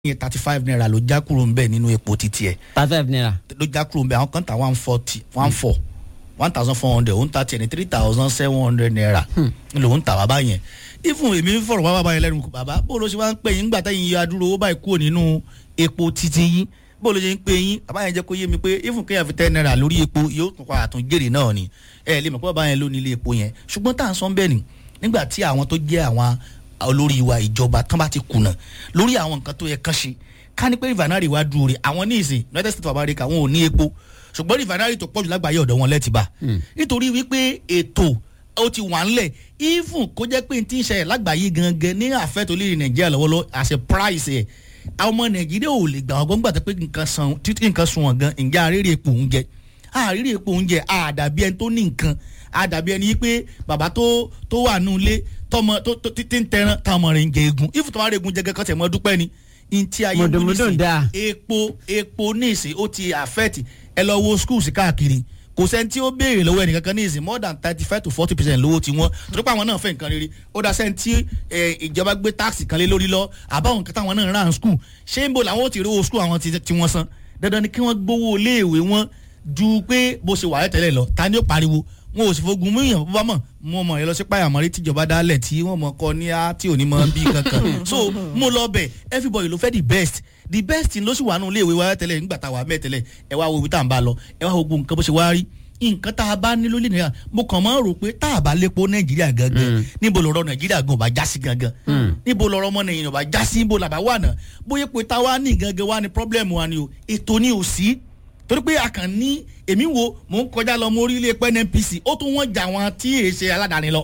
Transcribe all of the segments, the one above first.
yẹn thirty five naira ló já kúrò ń bẹ̀ nínú epo títí ẹ̀ thirty five naira. ló já kúrò ń bẹ̀ àwọn kan tà one forty one four one thousand four hundred òun ta tiẹ̀ ní three thousand seven hundred naira lòun tà bàbá yẹn ifun èmi fọ̀rọ̀ wá bàbá yẹn lẹ́nu bàbá bó ló ṣe wá ń pè yín gbà tẹ́yìn yọ adúrò owó báyìí kúrò nínú epo títí yín bó ló ṣe ń pè yín bàbá yẹn jẹ́ kó yé mi pé ifun kéèyàn fi ten naira lórí epo yóò tún padà tún jèrè náà ni ẹ lè mọ̀ pé bàbá yẹn ló ní ilé epo yẹn ṣùgbọ́n tá à ń sọ bẹ́ẹ̀ ni nígbà tí àwọn tó jẹ́ àwọn olórí wa ìjọba tán bá ti kùnà lórí àwọn nǹkan tó yẹ kán ṣe ká ní pé rivanari wa dúró re àwọn ní ìsìn united states of america wọn ò ní epo ṣùgbọ́n rivanari tó pọ̀jù lágbàáyé ọ̀dọ̀ wọn lẹ́tì bá nítorí wípé ètò ó ti wà ńlẹ̀ even kó jẹ́ pé n ti ń ṣẹlẹ̀ lágbàáyé gangan ní àfẹ́ tó lè rìn nàìjíríà lọ́wọ́lọ́ as a price ẹ̀ àwọn ọmọ nàìjíríà ò lè gbà wọn gbọ́ngbà tó pé nǹkan san títí nǹkan sun wọn gan ǹjẹ́ àrírí epo oúnjẹ àrírí epo oúnjẹ àdàbí ẹni tó ní nǹkan àdàbí ẹni pé bàbá tó tó wà nù ilé tọmọ tó tó ti ń tẹran táwọn ọmọ rẹ̀ ń jẹ egun if tó máa rẹ̀ egun jẹ gẹ́gẹ́ tẹ̀ mọ́ dúpẹ́ ni ntí ayé Mọ̀dọ̀mọ̀dọ̀ nísìn, dáa. epo epo níìsín ó ti affect ẹ lọ wo schools káàkiri kò sẹ́ni tí ó béèrè lọ́wọ́ ẹnìkankan níìsín more than thirty five to forty percent lówó tí wọ́n torí pé àwọn náà fẹ́ nǹkan rere ó dá sẹ́ni tí eh, ìjọba gbé táàsì kan lé lórí lọ àbáwọn nǹkan táwọn náà rà ń school ṣé ń bò làwọn ó ti rówó school àwọn tí tí wọ́n san dandan ni kí wọ́n gbowó iléèwé wọn ju pé bó ṣe wà tẹ́lẹ̀ lọ ta ni ó pariwo wọn ò sì fogun mú èèyàn bó bá mọ̀ mo mọ̀ ẹ lọ sí pàyàmọ́rí tíjọba dálẹ̀ tí wọ́n mọ̀ kọ́ ní á tí ò ní mọ̀ bí kankan so mo lọ bẹ̀ everybody ló fẹ́ the best the best ló sì wà nù iléèwé wa tẹ́lẹ̀ nígbà tá a wà mẹ́ tẹ́lẹ̀ ẹ wá wo ibi tá à ń bá lọ ẹ wá wo gbogbo nǹkan bó ṣe wá rí nǹkan tá a bá ní lórí nàìjíríà mo kàn máa ń rò pé tá a bá lépo nàìjíríà gangan níbo lọ̀rọ̀ nàìjíríà gan ò bá já sí gangan níbo lọ̀rọ̀ ọmọ nàìjíríà ò bá já sí níbo làbá wà náà bóyá pé táwa ní gangan wa ni problem wa ni o ètò ni ò sí torí pé a kàn ní èmi wo mò ń kọjá lọ mo rí ilé epo nnpc ó tún wọ́n jà wọn tí èé ṣe aládàáni lọ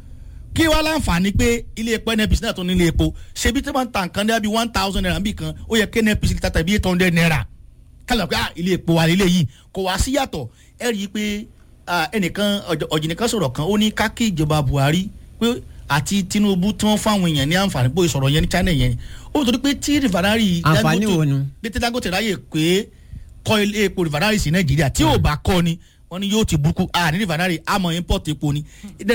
kí wàá láǹfààní pé ilé epo nnpc náà tún ní ilé epo ṣebí tí wọ́n ń ta nǹkan ní one thousand naira níbì kan ó yẹ kí nnpc lè tata bí eight hundred naira kálọ̀ pé ah, ilé epo wa lélẹ̀ yìí kò wá sí yàtọ̀ ẹ rí i pé ah, ẹnìkan ọ̀jọ̀- ọ̀jìnìkan sọ̀rọ̀ kan ó ní kákí ìjọba buhari pé àti tinubu tí wọ́n fáwọn èèyàn ní àǹfààní bóyá sọ̀rọ̀ yẹn ní china yẹn ó torí pé tí rìfànárì Àǹfààní wo nu? bí tí dangote ráyè pé kọ́ ilé epo rìfànárì sí nàìjíríà tí ò bá kọ́ ni wọ́n ní yóò ti burúkú a ní rìfànárì àmọ́ import epo ni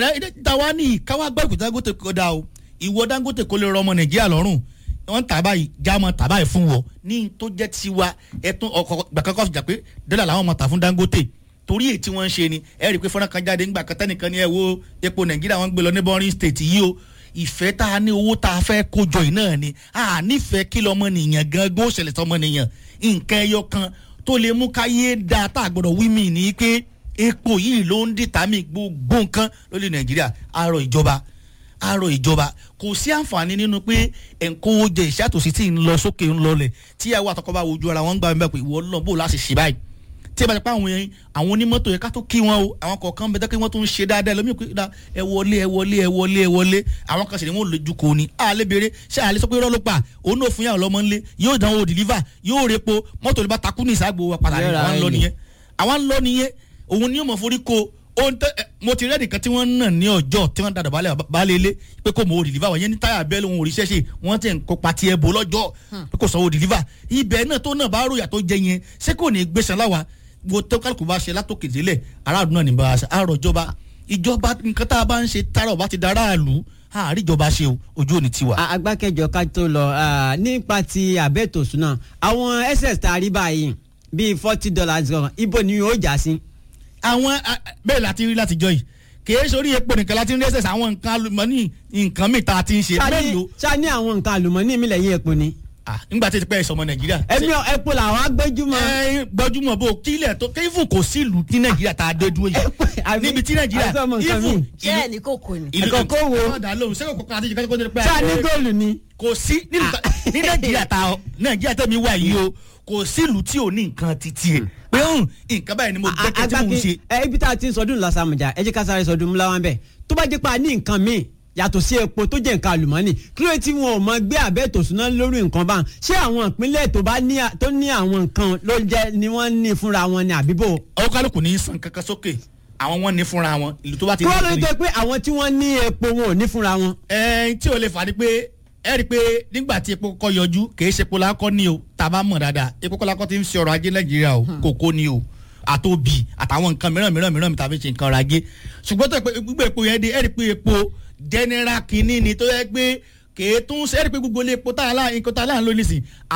ìdáwà ní káwá gbọ́ ìpè dangote kó dá o ìwọ dangote kó lè rọ ọmọ nàìjíríà lọ́rùn wọ́n tà báyìí jámọ́ tà báyìí fún wọ ní tó jẹ́ tiwa ẹ̀tún ọkọ̀ gbàkankan fìjà pé dọ́là làwọn ọmọ tà fún dangote torí èyí tí wọ́n ń ṣe ni ẹ rí i pé fọ́nrán kan jáde ńgbà kẹtẹ́ nìkan ni ẹ wo epo nàìjíríà wọ́n gbé lọ ní bọ́rin state yìí o ìfẹ́ tá a ní owó tá a fẹ́ kójọ yìí náà ni a nífẹ̀ẹ́ kí lọ́mọ nìyàn gangan ó ṣẹlẹ̀ sọmọ nìyàn nǹkan ẹyọ kan tó lè mú káyé dáa tá a gbọ́dọ̀ wí mí ni pé epo yìí ló ń dìtàmì gbogbo nǹkan lórí nàìjíríà àárọ̀ ìjọba àárọ̀ ìjọba kò sí àǹfààní nínú pé ẹ̀ńkó jẹ ìṣàtòsí tí ń lọ sókè ń lọlẹ̀ tí ìyàwó àtọkọ bá wojú ara wọn ń gbà mí bẹ́ẹ̀ pé ìwọ lọ bó láti ṣe báyìí tí ẹ bá ti pa àwọn yẹn àwọn onímọ́tò yẹn ká tó kí wọn o àwọn kọ̀ọ̀kan bẹ tẹ́kẹ́ wọ́n tó ń ṣe dáadáa lómi pé da ẹ wọlé ẹ wọlé ẹ wọlé ẹ wọlé àwọn kan sì ni wọ́n lójú kò ní àlẹ́ béèrè ṣé àlẹ́ sọ pé irọ́ ló pa òun náà fún yàrá lọ́mọ ńlẹ̀ yóò dánwò deliver yóò repo mọ́tò lè bá takú ní ìságbó wa padà Yóò ra àwọn ń lọ ẹ̀yìn. nìyẹn àwọn ń lọ nìyẹn òun ni yóò mọ̀ forí ko ohun tẹ ẹ, mo ti rẹ́ẹ̀dì kan tí wọ́n ń nà ní ọjọ́ tí wọ́n dàdà balẹ̀ balẹ̀ ilé pé kò mọ̀ ò deliver wọ́n yẹn ní táyà bẹ́ẹ̀ lóhun òrìṣẹ́ ṣe wọ́n ti ń kópa tiẹ̀ bò lọ́jọ́ pé kò sanwó deliver ibẹ̀ náà tó náà bá ròyà tó jẹ yẹn ṣé kò ní gbèsè láwa wo tó kálukú bá ṣe látòkè délẹ̀ aráàlú náà ní bá a ṣe àárọ̀ ìjọba ìjọba nǹkan tá a bá ń ṣe tààrọ̀ bá ti dára àlù àárí ìjọba ṣe o ojú òní tiwa. A- agbákẹ́jọ ká tó lọ ah, nípa ti àbẹ́tòsùn náà àwọn ss tá a rí báyìí bíi forty dollars gan ibo ni yóò já sí. àwọn a- bẹ́ẹ̀ láti rí látijọ́ yìí kìí sórí epo nìkan láti rí ẹsẹ̀ àwọn nǹkan alùmọ́nì nǹkan míì tá a ti ń ṣe Ṣá ní- mélòó ṣá ní àwọn nǹkan àlùmọ́ọ́nì mi lẹ́yìn epo ni. Ah, nígbà tí ti pẹ́ ìsọmọ nàìjíríà. ẹ̀mí ọ- epo làwọn agbẹ́júmọ́. ẹ gbọ́júmọ̀ bó kílẹ̀ tó kéfù kò sí ìlú tí nàìjíríà tá a dé dúró yìí Àbí- níbi tí nàìjíríà àbí sọmọ nǹkan míì. ṣé ẹ̀ ní kòkò ni. ìlú ẹ̀kọ́ kó wo. ọ̀dà lóhùn sẹ́kọ̀ kọ́kọ́ àti ìjọba tó dé pẹ́. ṣá ní góòlù ni. kò sí nínú ta- ní nàìjíríà tá nàìjíríà tẹ̀mí wà yìí o kò sí ìlú tí ò ní nǹkan títí ẹ̀ pé hùn nǹkan báyìí ni mo gbẹ́kẹ̀ tí mò ń ṣe. ẹ ibi tá a ti ń sọdún lọ́sàmùjà ẹ jẹ́ ká sáré sọdún múláwá ń bẹ̀ tó bá jẹ́ pa ní nǹkan míì yàtọ̀ sí epo tó jẹ́ nǹkan àlùmọ́ọ́nì kí ló tí wọn ò mọ gbé àbẹ́tòsúná lórí nǹkan bá ṣé àwọn ìpínlẹ̀ tó bá ní à- tó ní àwọn nǹkan ló jẹ́ ni wọ́n ní fúnra wọn ni àbíbò. ọwọ́ kálukú ní í san kankan sókè àwọn wọn ní fúnra wọn ìlú tó bá ti kí wọ́n ló ní jẹ́ pé àwọn tí wọ́n ní epo wọn ò ní fúnra wọn. ẹ tí o lè fà ni pé ẹ rí i pé nígbà tí epo kọ́ yọjú kìí ṣe epo lakọ́ ni o tá a bá mọ̀ dáadáa epo kọ́ lakọ́ ti ń ṣe ọrọ̀ ajé nàìjíríà o kòkó ni o àtòbí àtàwọn nǹkan mìíràn mìíràn mìíràn tàbí ṣe nǹkan ọrọ̀ ajé ṣùgbọ́n tó yẹ pé gbígbé epo yẹn dé ẹ rí i pé epo general kìíní ni tó yẹ pé kèé tún ṣe ẹ rí i pé gbogbo ilé epo tá a lá nǹkan tá a lá ń lò nísìn